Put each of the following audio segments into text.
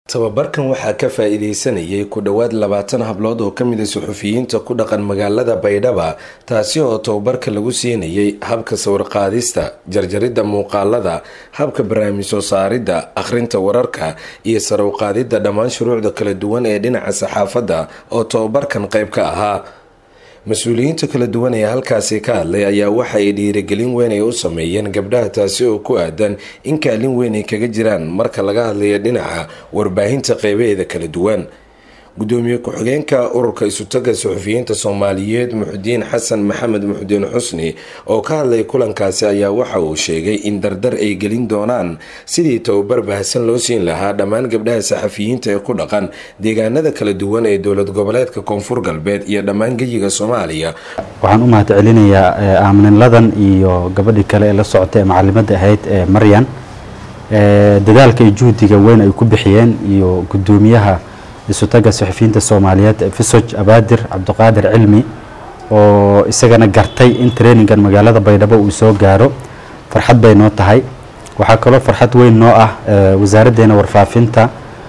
tababarkan waxaa ka faa-iideysanayay ku dhowaad labaatan hablood oo kamid a suxufiyiinta ku dhaqan magaalada baydhaba taasi oo tababarka lagu siinayay habka sawirqaadista jarjaridda muuqaalada habka barnaamij soo saaridda akhrinta wararka iyo sarawqaadidda dhammaan shuruucda kala duwan ee dhinaca saxaafadda oo tababarkan qayb ka ahaa mas-uuliyiinta kala duwan ee halkaasi ka hadlay ayaa waxa ay dhiirigelin weyn ay u sameeyeen gabdhaha taasi oo ku aadan in kaalin weyn ay kaga jiraan marka laga hadlayo dhinaca warbaahinta qeybaheeda kala duwan gudoomiye ku-xigeenka ururka isutaga suxufiyiinta soomaaliyeed muxudiin xasan maxamed muxudiin xusni oo ka hadlay kulankaasi ayaa waxa uu sheegay in dardar ay gelin doonaan sidii tababar bahasan loo siin lahaa dhammaan gabdhaha saxafiyiinta ee ku dhaqan deegaanada kala duwan ee dowlad goboleedka koonfur galbeed iyo dhammaan geyiga soomaaliya waxaan u mahad celinayaa aaminladan iyo gabadhii kale ee la socotay ee macalimadda ahayd ee maryan dadaalka iyo juhdiga weyn ay ku bixiyeen iyo gudoomiyaha isutaga saxufiyiinta soomaaliyeed fisoj abaadir cabdiqaadir cilmi oo isagana gartay in trainingan magaalada baydhabo uu soo gaaro farxad bay noo tahay waxaa kaloo farxad weyn noo ah wasaaraddeena warfaafinta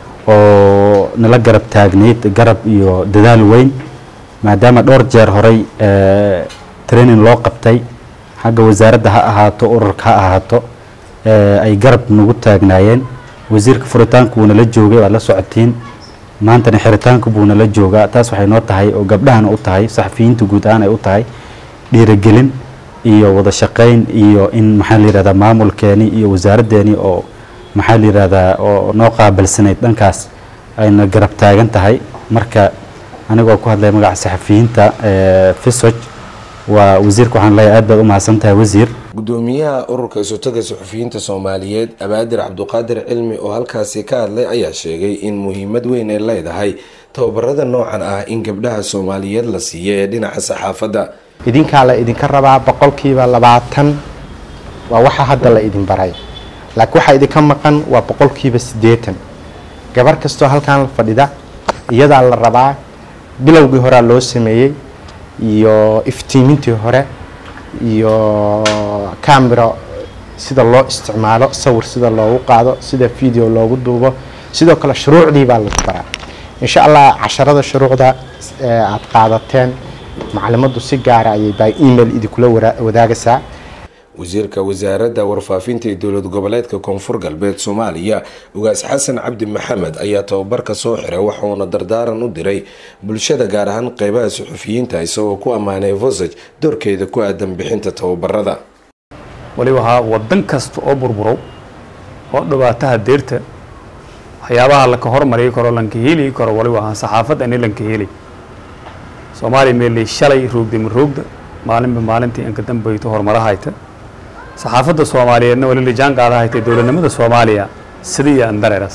oo nala garab taagnayd garab iyo dadaal weyn maadaama dhowr jeer horey training loo qabtay xagga wasaaradda ha ahaato ururka ha ahaato ay garab nagu taagnaayeen wasiirka furitaanku wuu nala joogay waad la socotiin maantana xiritaanku buu nala joogaa taas waxay noo tahay oo gabdhahana u tahay saxafiyiinta guud ahaan ay u tahay dhiirigelin iyo wada shaqayn iyo in maxaa la yihahdaa maamulkeeni iyo wasaaraddeeni oo maxaa la yihahdaa oo noo qaabilsanayd dhankaas ayna garab taagan tahay marka anigoo ku hadlaya magaca saxafiyiinta fisoj waa wasiirka waxaan leeyahay aad baad u mahadsan tahay wasiir gudoomiyaha ururka isutaga suxufiyiinta soomaaliyeed abaadir cabdiqaadir cilmi oo halkaasi ka hadlay ayaa sheegay in muhiimad weyn ay leedahay tababarada noocan ah in gabdhaha soomaaliyeed la siiyo ee dhinaca saxaafadda idinkaa la idinka rabaa boqolkiiba labaatan waa waxa hadda la idin baray laakiin waxaa idinka maqan waa boqolkiiba siddeetan gabar kastoo halkaan la fadhida iyadaa la rabaa bilowgii horea loo sameeyey iyo iftiimintii hore iyo camera sida loo isticmaalo sawir sida loogu qaado sida video loogu duubo sidoo kale shuruucdii baa lagu baraa insha allah casharada shuruucda aada qaadateen macalimaddu si gaara ayay by email idinkula wadaagaysaa wasiirka wasaaradda warfaafinta ee dowlad goboleedka koonfur galbeed soomaaliya ugaas xasan cabdi maxamed ayaa tababarka soo xiray waxauna dardaaran u diray bulshada gaar ahaan qeybaha suxufiyiinta isagoo ku ammaanay vosaj doorkeeda ku aadan bixinta tababarada waliba haa wadan kasta oo burburow oo dhibaataha deerta waxyaabaha laka hormari karo lanka heli karo waliba ahaa saxaafadda ani lanka heli soomaaliya meelay shalay roogda ma roogda maalinba maalintii inka dambayto horumarahayta saxaafadda soomaaliyeedna wali lijaan qaadahaytay dowladnimada soomaaliya sida iyo andareeras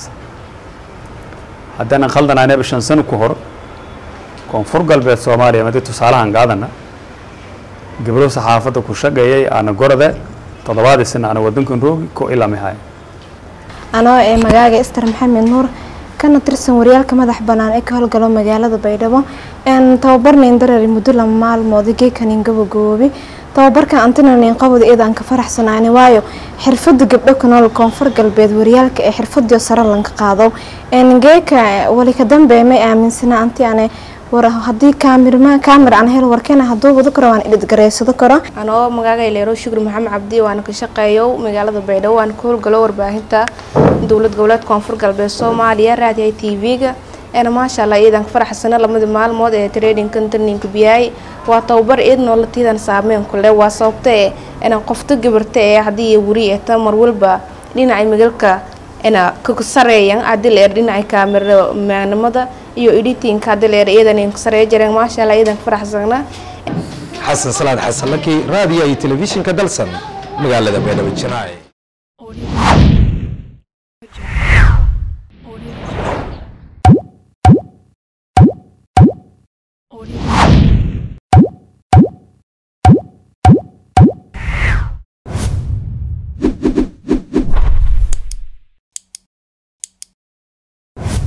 haddana khaldanaaneba shan sano ku hor koonfur galbeed soomaaliya madi tusaalahan qaadana gabdho saxaafadda ku shaqeeyay aana gorode toddobaadii sana ana wadankan roogi ko ilamihay anoo ee magaaga ister maxamed nuur kana tirsan waryaalka madax banaan ee ka howlgalo magaalada baydhabo tababarnayn dareeri muddo lama maalmood geekanin gabagoobi tababarkan antinanin qabada iyada aan ka faraxsanaani waayo xirfada gabdho ka nool koonfur galbeed waryaalka ee xirfadii sare lanka qaado geeka wali ka dambe may aaminsana anti ane war haddii kaamirma kaamir aan hel warkena hadduu wado karo waan idhidgareysado karo anoo magaaga leero shukri maxamed cabdi waana ka shaqeeyo magaalada baydhabo waana ka howlgalo warbaahinta dowlad goboleed koonfur galbeed soomaaliya raadiyaha t v-ga eena maasha allah iidan ka faraxsana lamadii maalmood ee tradingkan tarninka biyaay waa tababar iid noolatiidan saameyn ku leh waa sababta ee inaan qofta gabarta ee haddii iyo weri ee ta mar walba dhinacay magalka ina ka sareeyan adileer dhinacay kaamiramanimada iyo editinka adileer iyadan ka sareeya jireen maasha allah iidan ka faraxsana xasan salaad xasan laki raadiyo iyo telefishinka dalsan magaalada beedhabo janaaye Audio